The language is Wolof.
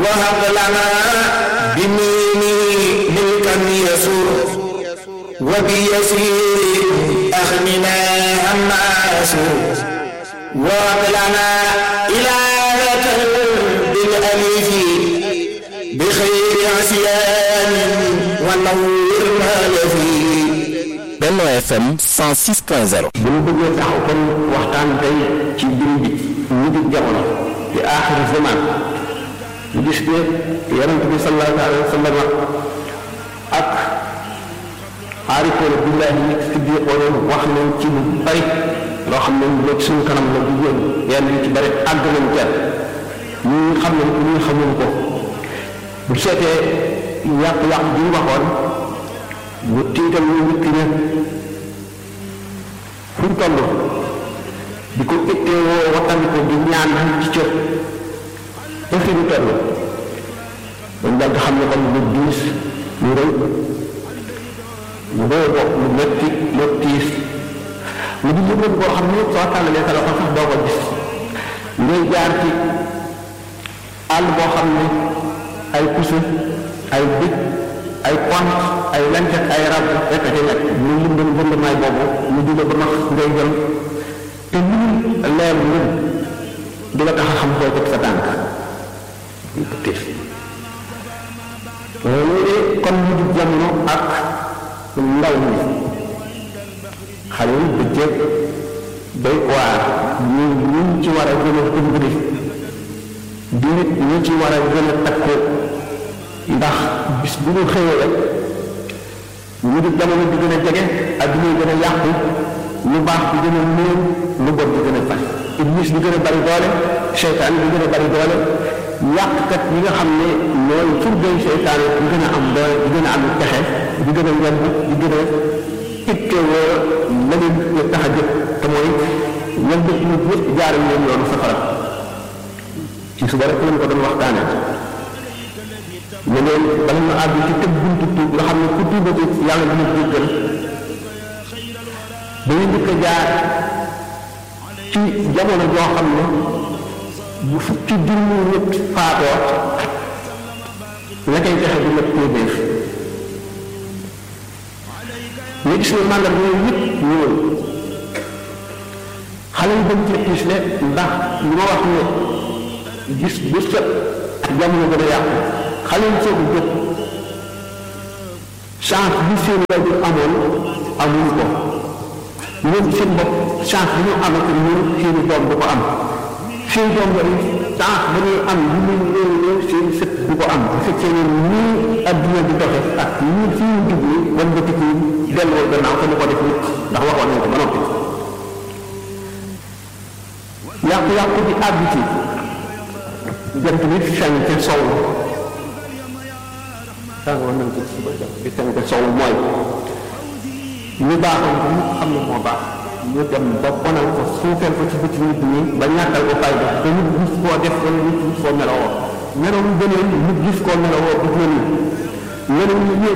وهب لنا بميني ملكا يسر وبيسير أغننا عما يسر وهب لنا إلهة بالأليف بخير عصيان ونور ما يفي Benno FM 106.0 bu ñu bëggee taxaw kon waxtaan tey ci mbir bi mujj jamono di aaxiru zaman ñu gis ne yonent bi sallallahu alayhi wa sallam ak aarifoona billahi yi siddiqoona wax nañ ci lu bari loo xam ne lu ci suñu kanam la du yéen yenn yu ci bari àgg nañ ca ñu xam nañ ko ñu xamuñ ko bu seetee yàqu-yàqu bi ñu waxoon mu tiital ñu nit ki ne fu ñu toll di ko ittee woo wattandi ko di ñaan ci cër ba fi ñu toll dañ dal xam ne kon lu diis lu rëy lu rëy bopp lu metti lu tiis lu di yëngal boo xam ne soo tàllalee sa loxo sax doo ko gis ngay jaar ci àll boo xam ne ay puso ay dëkk ay pont ay lancet ay rab rek a ci nekk ñu lëndëm lëndëmaay boobu ñu dina ba nax ngay jël te mënul leer ngën du la tax a xam foo teg sa tànk ñu ko tiis loolu de kon ñu di jamono ak ndaw ñi xale yi bëccëg doy waar ñu ñu ci war a gën a dimbali di nit ñu ci war a gën a takku ndax bis bu ñu xëyee rek ñu di jamono di gën a jege adduna yi gën a yàqu lu baax di gën a néew lu bon di gën a bari iblis di gën a bari doole seytaan di gën a bari doole yàqkat yi nga xam ne mooy surgay seytaan di gën a am doole di gën a am pexe di gën a yomb di gën a ittewoo la leen tax a jëf te mooy ñoom dëkk ñu ñëpp jaaral leen yoonu safara ci suba rek lañ ko doon waxtaane ne leen bala ñu àgg ci tëb buntu tuub nga xam ne ku tuubati yàlla dina jéggal dañuy njëkk a jaar ci jamono joo xam ne bu fukki junni nit faatoo la koy fexe du mat téeméer ñu gis ne màndarga yooyu yëpp ñëwul xale yi dañ ci tiis ne ndax li ma wax ne gis bu set jamono gën a yàqu xale yi soog a jóg chance bi seen waajur amoon amuñ ko ñoom seen bopp chance bi ñu amati ñun seen doom du ko am seen doom yooyu chance ba ñuy am li muy néew néew seen sët du ko am bu fekkee ne nii adduna di doxe ak nii fi ñu jublu wan nga tikki delloo gannaaw te ñu ko def nit ndax waxoon nañ ko ba noppi yàqu-yàqu bi àgg ci jant bi feeñ ca sow tàngoor nañ ko ci suba jant bi feeñ ca sow mooy ñu baaxoon ko ñu xam ne moo baax ñu dem ba bonal ko suufeel ko ci bëti nit ñi ba ñàkkal ko fayda te nit gis koo def wala nit gis koo melowoo meloo mu gënee nit gis koo melowoo bu gën meloo